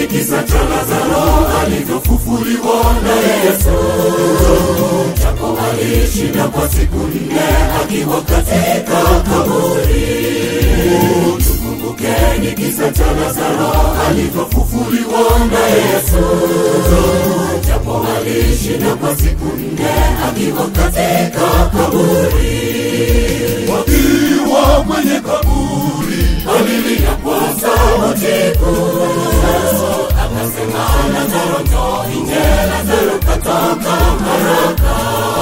kisa cha Lazaro alivyofufuliwa na Yesu. Japo alishinda kwa siku nne akiwa katika kaburi. Tukumbukeni kisa cha Lazaro alivyofufuliwa na Yesu. Japo alishinda kwa siku nne akiwa katika kaburi. Wakiwa kwenye kaburi alilia kwa sauti kuu, akasema Lazaro, njoo nje. Lazaro katoka haraka.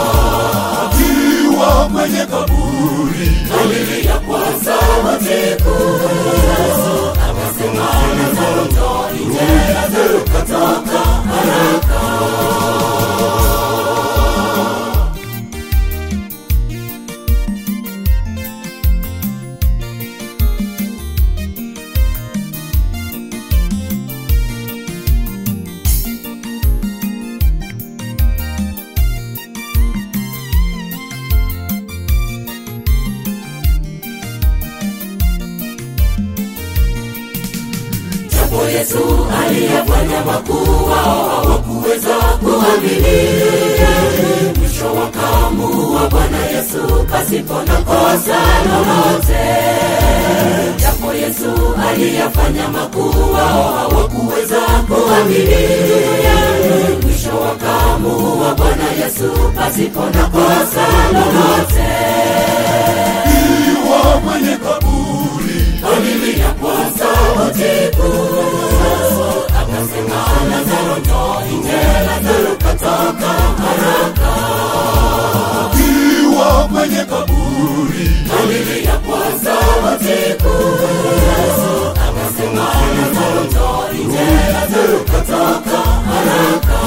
Akiwa kwenye kaburi alilia kwa sauti kuu, akasema Lazaro, njoo nje. Lazaro katoka haraka. Japo Yesu aliyafanya makuu, wao hawakuweza kuamini. Mwisho wakamuua Bwana Yesu pasipo na kosa lolote. Japo Yesu aliyafanya makuu, wao hawakuweza kuamini. Mwisho wakamuua Bwana Yesu pasipo na kosa lolote. Iwa mwenye kaburi alilia kwa sauti kuu, akasema Lazaro, njoo nje. Lazaro katoka haraka. Akiwa kwenye kaburi alilia kwa sauti kuu, akasema Lazaro, njoo nje. Lazaro katoka haraka.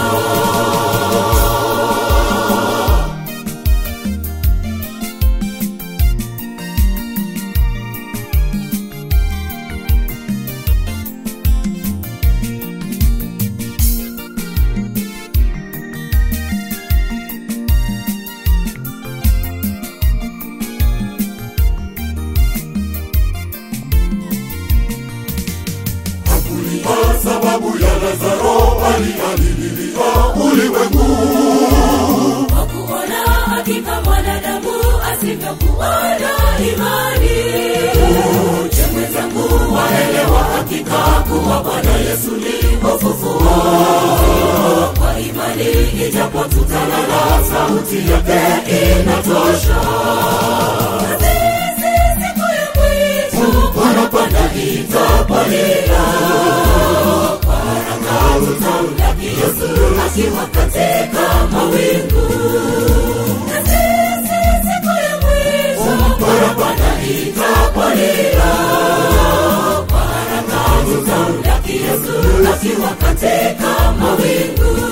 Kwa sababu ya Lazaro alialililia ulimwengu kwa kuona hakika mwanadamu asivyokuwa na imani. Je, mwenzangu waelewa hakika kuwa Bwana Yesu ni ufufuo? Kwa imani ijapo tutalala, sauti yake inatosha. Sisi siku ya mwisho Parapanda itapolia, kwa haraka tutamlaki Yesu akiwa katika mawingu. na sisi siku ya mwisho Parapanda itapolia, kwa haraka tutamlaki Yesu akiwa katika mawingu.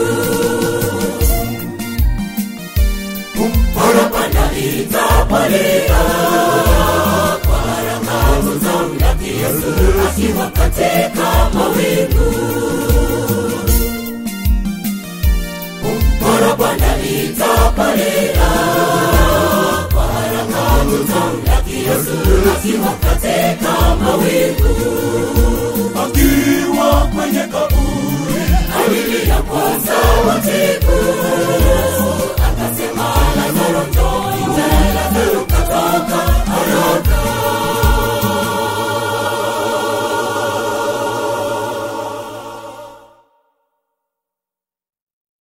Parapanda itapolia, kwa haraka tutamlaki Yesu akiwa katika mawingu. Parapanda itapolia, kwa haraka tutamlaki Yesu akiwa katika mawingu.